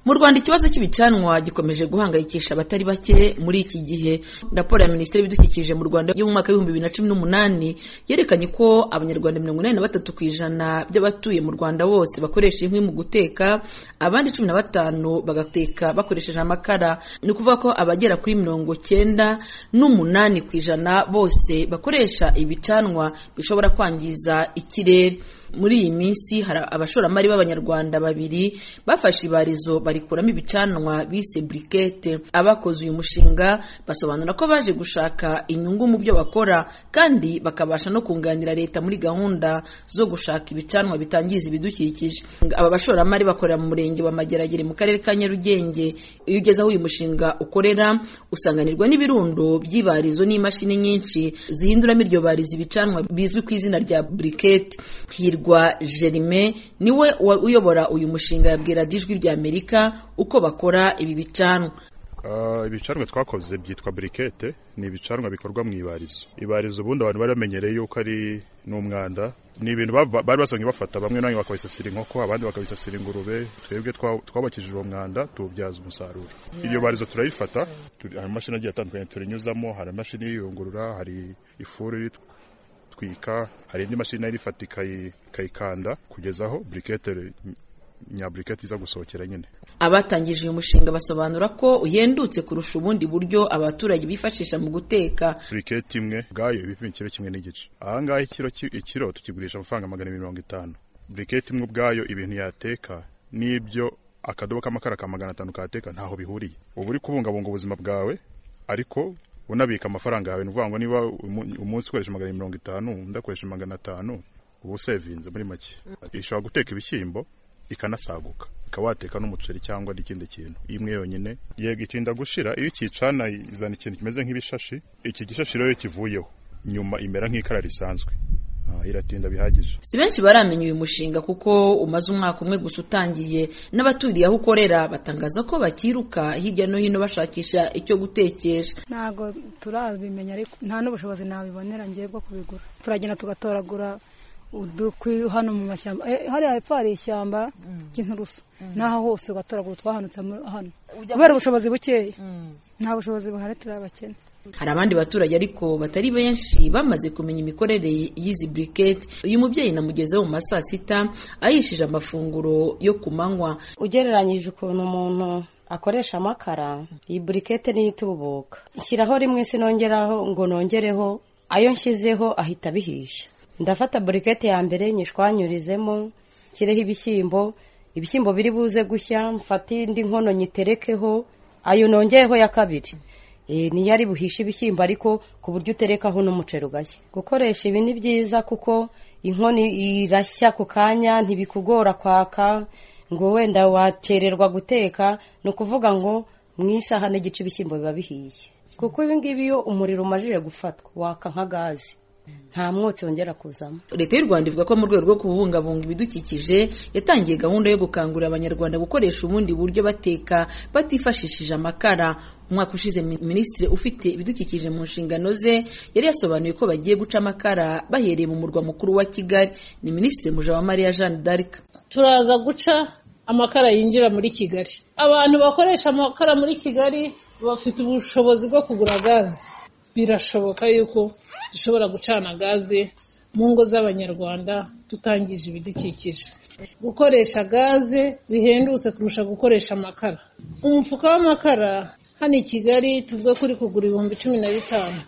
mu rwanda ikibazo cy'ibicanwa gikomeje guhangayikisha abatari bake muri iki gihe raporo ya minisiteri y'ibidukikije mu rwanda yo mu mwaka w'ibihumbi bibiri na cumi n'umunani yerekanye ko abanyarwanda mirongo inani na batatu ku ijana by'abatuye mu rwanda bose bakoresha inkwi mu guteka abandi cumi na batanu bagateka bakoresheje amakara ni ukuvuga ko abagera kuri mirongo cyenda n'umunani ku ijana bose bakoresha ibicanwa bishobora kwangiza ikirere muri iyi minsi hari abashoramari b'abanyarwanda babiri bafashe ibarizo barikuramo ibicanwa bise burikete abakoze uyu mushinga basobanura ko baje gushaka inyungu mu byo bakora kandi bakabasha no kunganira leta muri gahunda zo gushaka ibicanwa bitangiza ibidukikije aba bashoramari bakorera mu murenge wa mageragere mu karere ka nyarugenge iyo ugeze aho uyu mushinga ukorera usanganirwa n'ibirundo by'ibarizo n'imashini nyinshi zihinduramo iryo barizo ibicanwa bizwi ku izina rya burikete hirwa jerime niwe uyobora uyu mushinga yabwira ijwi ry'amerika uko bakora ibi bicanwa ibicanwa twakoze byitwa burikete ni ibicanwa bikorwa mu ibarizo ibarizo ubundi abantu bari bamenyereye yuko ari n'umwanda ni ibintu bari basanzwe bafata bamwe na bamwe bakabisasira inkoko abandi bakabisasira ingurube twebwe twabakijije uwo mwanda tuwubyaza umusaruro iryo barizo turayifata hari amashini agiye atandukanye turinyuzamo hari amashini yiyungurura hari ifuru twika hari indi mashini nayo irifata ikayikanda kugeza aho burikete nyaburikete iza gusohokera nyine abatangije uyu mushinga basobanura ko uhendutse kurusha ubundi buryo abaturage bifashisha mu guteka burikete imwe ubwayo ibipima ikiro kimwe n'igice aha ngaha ikiro tukigurisha amafaranga magana abiri mirongo itanu burikete imwe ubwayo ibintu yateka n'ibyo akadobo k'amakara ka magana atanu kateka ntaho bihuriye uba uri kubungabunga ubuzima bwawe ariko unabika amafaranga yawe ni ukuvuga ngo niba umunsi ukoresha magana mirongo itanu undi akoresha magana atanu uba usevinze muri make ishobora guteka ibishyimbo ikanasaguka ukaba wateka n'umuceri cyangwa n'ikindi kintu imwe yonyine yego itinda gushira iyo ukicana izana ikintu kimeze nk'ibishashi iki gishashi rero kivuyeho nyuma imera nk'ikara risanzwe iratinda bihagije si benshi baramenya uyu mushinga kuko umaze umwaka umwe gusa utangiye n'abaturiye aho ukorera batangaza ko bakiruka hirya no hino bashakisha icyo gutekesha ntabwo turabimenya ariko nta n'ubushobozi nabibonera ngiye bwo kubigura turagenda tugatoragura udukwi hano mu mashyamba hariya hepfo hari ishyamba ry'inturusu n'aho hose ugatoragura twahanutse hano kubera ubushobozi bukeya nta bushobozi buhari turabakene hari abandi baturage ariko batari benshi bamaze kumenya imikorere y'izi buriketi uyu mubyeyi namugezeho mu ma saa sita ayishije amafunguro yo ku manywa ugereranyije ukuntu umuntu akoresha amakara iyi burikete niyo itubuka nshyiraho rimwe sinongeraho ngo nongereho ayo nshyizeho ahita abihisha ndafata burikete ya mbere nyishwanyurizemo nshyireho ibishyimbo ibishyimbo biri buze gushya mfate indi nkono nyiterekeho ayo nongeyeho ya kabiri niyo ari buhishe ibishyimbo ariko ku buryo uterekaho n'umuceri ugashya gukoresha ibi ni byiza kuko inkono irashya ku kanya ntibikugora kwaka ngo wenda watererwa guteka ni ukuvuga ngo mu isaha n'igice ibishyimbo biba bihiye kuko ibi ngibi iyo umuriro umajije gufatwa waka nka gaze nta mwotsi wongera kuzamo leta y'u rwanda ivuga ko mu rwego rwo kubungabunga ibidukikije yatangiye gahunda yo gukangurira abanyarwanda gukoresha ubundi buryo bateka batifashishije amakara umwaka ushize minisitiri ufite ibidukikije mu nshingano ze yari yasobanuye ko bagiye guca amakara bahereye mu murwa mukuru wa kigali ni minisitiri mujawamariya jeanne d'arc turaza guca amakara yinjira muri kigali abantu bakoresha amakara muri kigali bafite ubushobozi bwo kugura gaze birashoboka yuko dushobora gucana gaze mu ngo z'abanyarwanda tutangije ibidukikije gukoresha gaze bihendutse kurusha gukoresha amakara umufuka w'amakara hano i kigali tuvuga ko uri kugura ibihumbi cumi na bitanu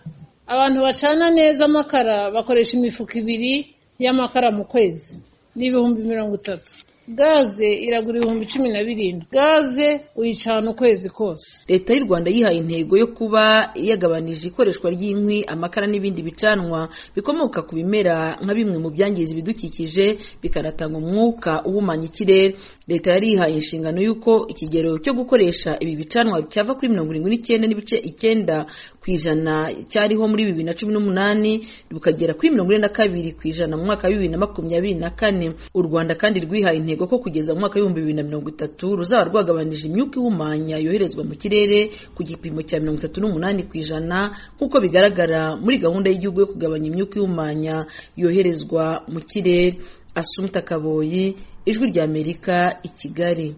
abantu bacana neza amakara bakoresha imifuka ibiri y'amakara mu kwezi ni ibihumbi mirongo itatu gaze iragura ibihumbi cumi na birindwi gaze uyicana ukwezi kose leta y'u rwanda yihaye intego yo kuba yagabanije ikoreshwa ry'inkwi amakara n'ibindi bicanwa bikomoka ku bimera nka bimwe mu byangiza ibidukikije bikanatanga umwuka uhumanya ikirere leta yari yihaye inshingano y'uko ikigero cyo gukoresha ibi bicanwa cyava kuri mirongo irindwi n'icyenda n'ibice icyenda ku ijana cyariho muri bibiri na cumi n'umunani bukagera kuri mirongo ine na kabiri ku ijana mu mwaka wa bibiri na makumyabiri na kane u rwanda kandi rwihaye intego ko kugeza mu mwaka w'ibihumbi bibiri na mirongo itatu ruzaba rwagabanije imyuka ihumanya yoherezwa mu kirere ku gipimo cya mirongo itatu n'umunani ku ijana nk'uko bigaragara muri gahunda y'igihugu yo kugabanya imyuka ihumanya yoherezwa mu kirere asumta kaboyi ijwi ry'amerika i kigali